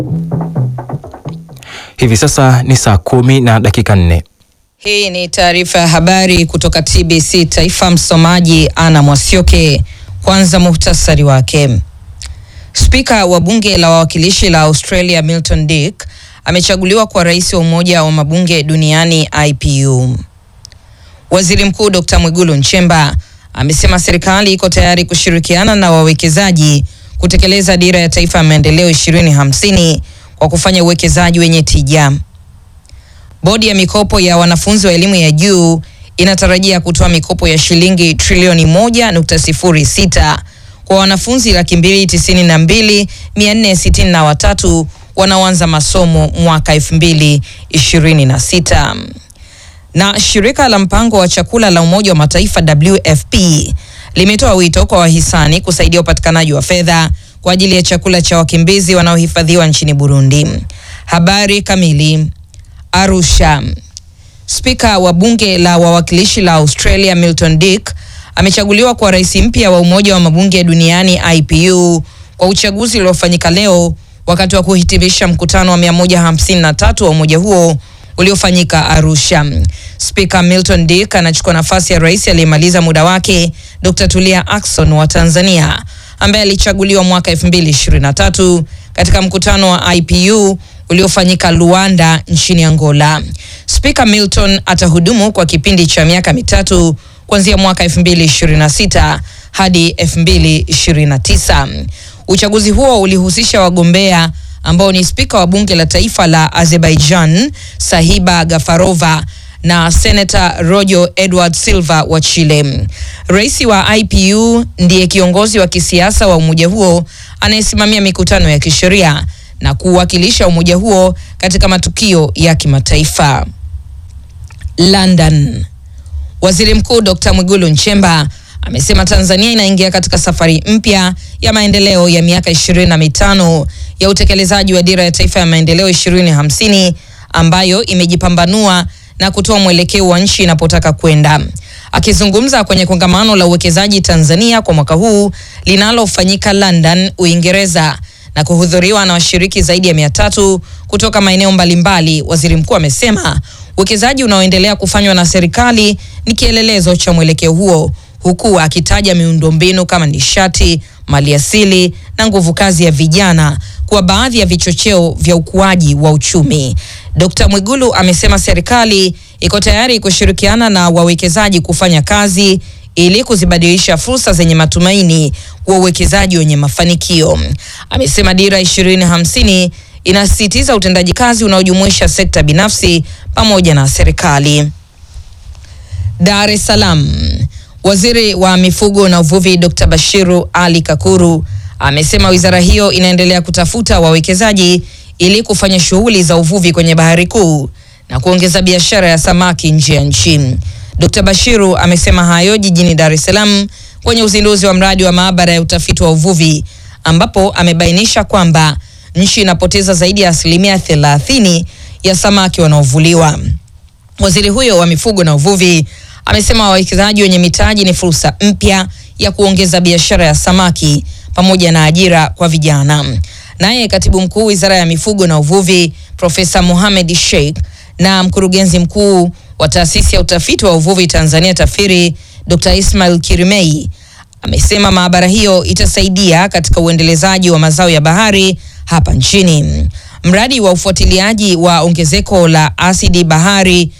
Hivi sasa ni saa kumi na dakika nne. Hii ni taarifa ya habari kutoka TBC Taifa. Msomaji Ana Mwasioke. Kwanza muhtasari wake. Spika wa bunge la wawakilishi la Australia Milton Dick amechaguliwa kwa rais wa umoja wa mabunge duniani IPU. Waziri Mkuu Dr. Mwigulu Nchemba amesema serikali iko tayari kushirikiana na wawekezaji kutekeleza dira ya taifa ya maendeleo 2050 kwa kufanya uwekezaji wenye tija. Bodi ya mikopo ya wanafunzi wa elimu ya juu inatarajia kutoa mikopo ya shilingi trilioni moja nukta sifuri sita kwa wanafunzi laki mbili tisini na mbili mia nne sitini na watatu wanaoanza masomo mwaka elfu mbili ishirini na sita. Na shirika la mpango wa chakula la Umoja wa Mataifa WFP limetoa wito kwa wahisani kusaidia upatikanaji wa fedha kwa ajili ya chakula cha wakimbizi wanaohifadhiwa nchini Burundi. Habari kamili. Arusha. Spika wa bunge la wawakilishi la Australia Milton Dick amechaguliwa kwa rais mpya wa Umoja wa Mabunge Duniani IPU kwa uchaguzi uliofanyika leo wakati wa kuhitimisha mkutano wa 153 wa umoja huo uliofanyika Arusha. Spika Milton Dick anachukua nafasi ya rais aliyemaliza muda wake Dr. Tulia Ackson wa Tanzania ambaye alichaguliwa mwaka 2023 katika mkutano wa IPU uliofanyika Luanda nchini Angola. Spika Milton atahudumu kwa kipindi cha miaka mitatu kuanzia mwaka 2026 hadi 2029. Uchaguzi huo ulihusisha wagombea ambao ni spika wa bunge la taifa la Azerbaijan Sahiba Gafarova na senata Rojo Edward Silva wa Chile. Rais wa IPU ndiye kiongozi wa kisiasa wa umoja huo anayesimamia mikutano ya kisheria na kuwakilisha umoja huo katika matukio ya kimataifa. London. Waziri Mkuu Dr. Mwigulu Nchemba amesema Tanzania inaingia katika safari mpya ya maendeleo ya miaka ishirini na mitano ya utekelezaji wa dira ya taifa ya maendeleo 2050 ambayo imejipambanua na kutoa mwelekeo wa nchi inapotaka kwenda. Akizungumza kwenye kongamano la uwekezaji Tanzania kwa mwaka huu linalofanyika London, Uingereza na kuhudhuriwa na washiriki zaidi ya mia tatu kutoka maeneo mbalimbali, waziri mkuu amesema uwekezaji unaoendelea kufanywa na serikali ni kielelezo cha mwelekeo huo, huku akitaja miundombinu kama nishati, maliasili na nguvu kazi ya vijana kuwa baadhi ya vichocheo vya ukuaji wa uchumi. Dkt. Mwigulu amesema serikali iko tayari kushirikiana na wawekezaji kufanya kazi ili kuzibadilisha fursa zenye matumaini kwa uwekezaji wenye mafanikio. Amesema dira 2050 inasisitiza utendaji kazi unaojumuisha sekta binafsi pamoja na serikali. Dar es Salaam. Waziri wa mifugo na uvuvi Dr. Bashiru Ali Kakuru amesema wizara hiyo inaendelea kutafuta wawekezaji ili kufanya shughuli za uvuvi kwenye bahari kuu na kuongeza biashara ya samaki nje ya nchi. Dr. Bashiru amesema hayo jijini Dar es Salaam kwenye uzinduzi wa mradi wa maabara ya utafiti wa uvuvi ambapo amebainisha kwamba nchi inapoteza zaidi ya asilimia thelathini ya samaki wanaovuliwa. Waziri huyo wa mifugo na uvuvi amesema wawekezaji wenye mitaji ni fursa mpya ya kuongeza biashara ya samaki pamoja na ajira kwa vijana. Naye katibu mkuu wizara ya mifugo na uvuvi Profesa Mohamed Sheikh na mkurugenzi mkuu wa taasisi ya utafiti wa uvuvi Tanzania TAFIRI Dr. Ismail Kirimei amesema maabara hiyo itasaidia katika uendelezaji wa mazao ya bahari hapa nchini. Mradi wa ufuatiliaji wa ongezeko la asidi bahari